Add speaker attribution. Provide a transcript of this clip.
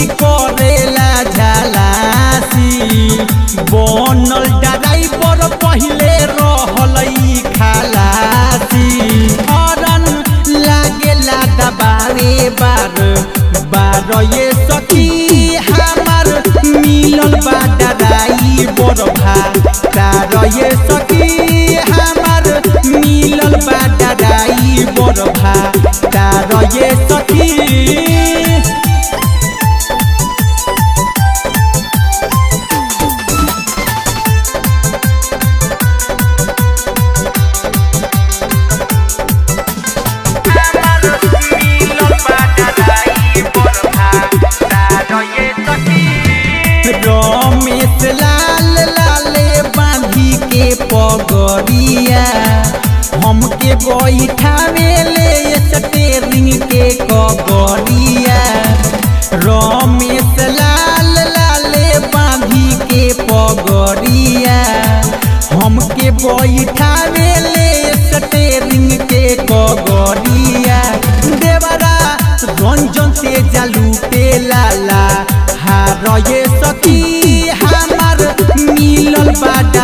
Speaker 1: करेला झालासी बनल ड्राइवर पहिले रहलई खालासी हरन लागेला दबारे बार बार ये सखी हमार मिलल बा डराई बरभा तार ये सखी हमार मिलल बा डराई बरभा तार ये सखी रमेश लाल लाले बांधी के पगड़िया हमके बैठावे ले स्टेरिंग के कगड़िया रमेश लाल लाले बांधी के पगड़िया हमके बैठावे ले स्टेरिंग के कगड़िया देवरा रंजन से जालू पे लाला हार ये सखी हमार मिलल बा